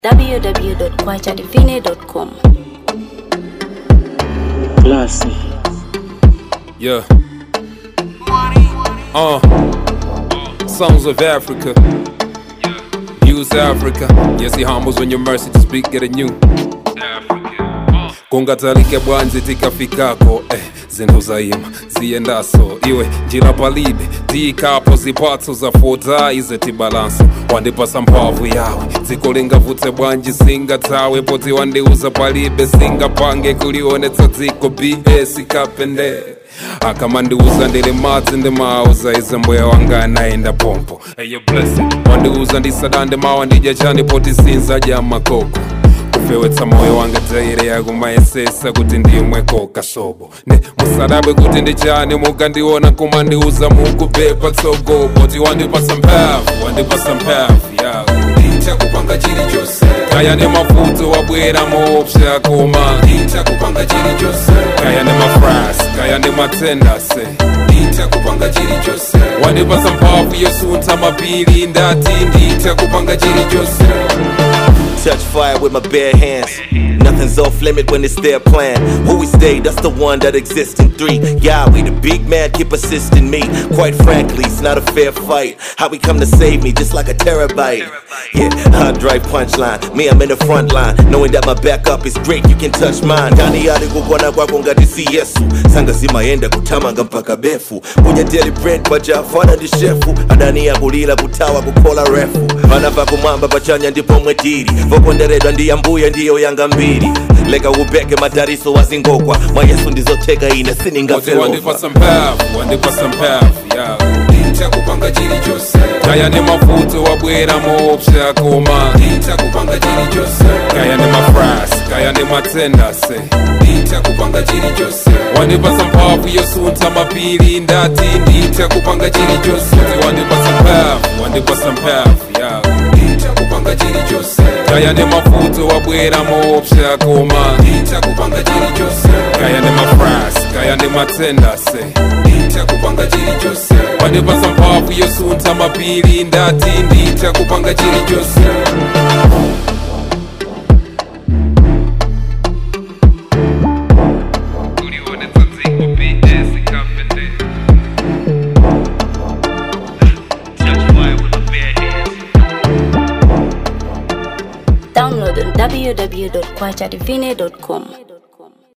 www.kwachadivine.com. Classy. Yeah. Uh. Songs of Africa. Use Africa. Yes, he humbles when your mercy to speak, get a new. kungatalike bwanji tikafikako eh, zinthu zayima ziyendaso iwe njira palibe tiyikapo zipatso zafuta ize tibalanso wandipasa mphamvu yawe dziko lingavutse bwanji singathawe poti wandiuza palibe singapange kulionetsa dziko bs kapende akamandiuza ndili madzi ndimauza ize mbuya wanga anaenda pompo hey, wandiuza ndisadande mawa ndidya chani poti sinzadya makoko kufewetsa moyo wanga taire yakumayesesa kuti ndimweko kasobo ne musadabe kuti ndichani mukandiona kumandiuza mukupepa tsogo poti wandipasa mphamvu wandipasa mphamvu ya ndichakupanga chilichonse kaya ne mavuto wabwera moopsa koma ndichakupanga chilichonse kaya ne mafras kaya ne matendase ndichakupanga chilichonse wandipasa mphamvu yosuntha mapiri ndati ndichakupanga chilichonse Touch fire with my bare hands. Nothing's off limit when it's their plan. Who we stay, that's the one that exists in three. Yeah, we the big man, keep assisting me. Quite frankly, it's not a fair fight. How we come to save me, just like a terabyte. Yeah, hard drive punchline. Me, I'm in the front line. Knowing that my backup is great, you can touch mine. Ndani yale kukwana kwako ngati si Yesu. Sanga zimayenda kutamanga mpaka befu. Kunya daily bread pachafana ndi shefu. Adani ya kulira kutawa kukola refu. Vana pakumwamba pachanya ndipo mwetiri. voponderedwa ndi ambuye ndiyo yanga mbiri leka ubeke madariso wazingokwa mwa yesu ndizoteka ine Poti siningafelova wandipasa mphamvu wandipasa mphamvu ya ndichakupanga chilichonse kaya ne mavuto wabwera moopsa koma ndichakupanga chilichonse kaya ne mafras kaya ne matendase ndichakupanga chilichonse wandipasa mphamvu yosuntha mapiri ndati ndichakupanga chilichonse Poti wandipasa mphamvu wandipasa mphamvu ya ndichakupanga chilichonse kaya ne mavuto wabwera moopsa koma ndichakupanga chilichonse kaya ne mafras kaya ne matendase ndichakupanga chilichonse wandipasa mphamvu yosuntha mapiri ndati ndichakupanga chilichonse Download on www.kwachadivine.com.